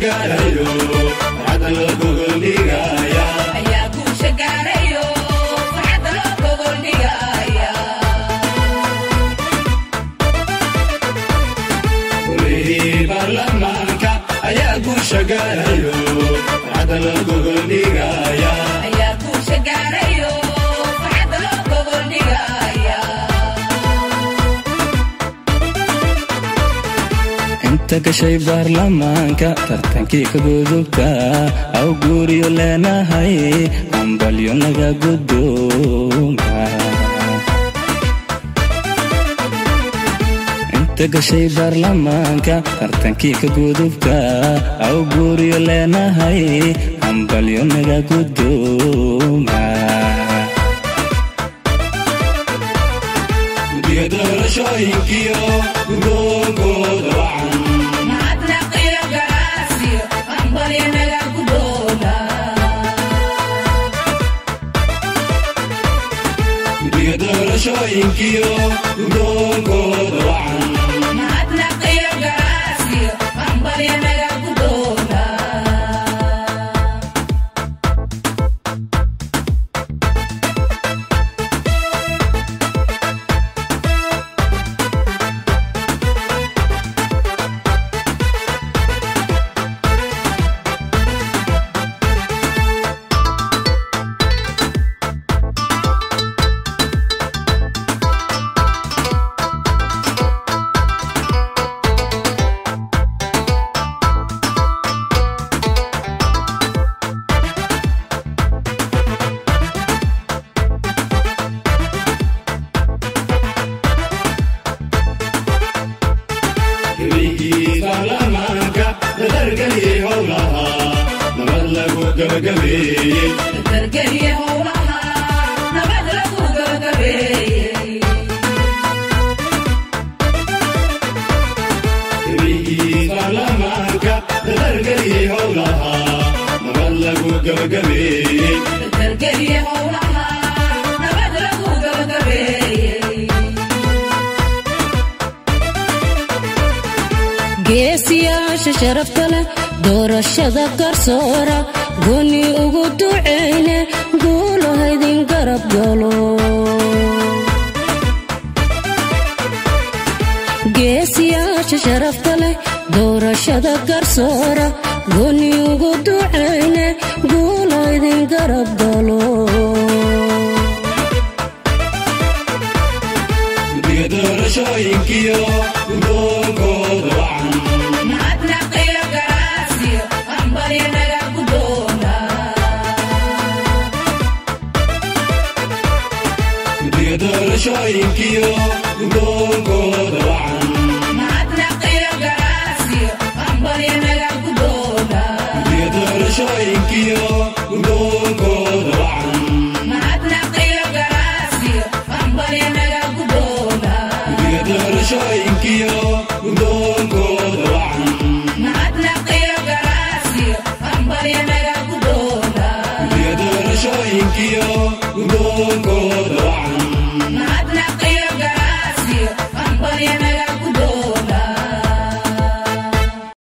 gaarayo farxadda loo gogoldhigaya ayaa guusha gaarayo farxadda loo gogoldhigaya golihii baarlamaanka ayaa guusha gaarayo farxadda loo gogoldhigaya ayaa guusha gaarayo farxadda loo gogoldhigaya inta gashay baarlamaanka tartankii ka gudubta aw guuriyo leenahay hambalyo naga gudooma inta gashay baarlamaanka tartankii ka gudubta aw guuriyo leenahay hambalyo naga gudooma guddiga doorashooyinkiyo gudoonkooda wacan mahadnaqiyo garaasiyo hambalyo naga gudoola guddiga doorashooyinkiyo gudoonkooda wacan mahadnaqiyo garaasiyo hambalyo naga gudoola gebaygii baarlamaanka dadargeliyey howlaha nabad lagu gabagabeeyey dargeliye howlaha nabad lagu gabagabeeyey gebaygii baarlamaanka dadargeliyey howlaha nabad lagu gabagabeeyey dargeliye howlaha nabad lagu gabagabeeyey geesiyaasha sharafta leh doorashada garsoora goni ugu ducayne guulo haydin garab galo geesiyaasha sharafta leh doorashada garsoora goni ugu ducayne guulo haydin garab galo guddiga doorashooyinkiyo gudoonkooda wacan mahadnaqiyo garaasiyo hambalyo naga gudoola guddiga doorashooyinkiyo gudoonkooda wacan mahadnaqiyo garaasiyo hambalyo naga gudoola guddiga doorashooyinkiyo gudoonkooda wacan mahadnaqiyo garaasiyo hambalyo naga gudoola guddiga doorashooyinkiyo gudoonkooda wacan mahadnaqiyo garaasiyo hambalyo naga gudoola guddiga doorashooyinkiyo gudoonkooda wacan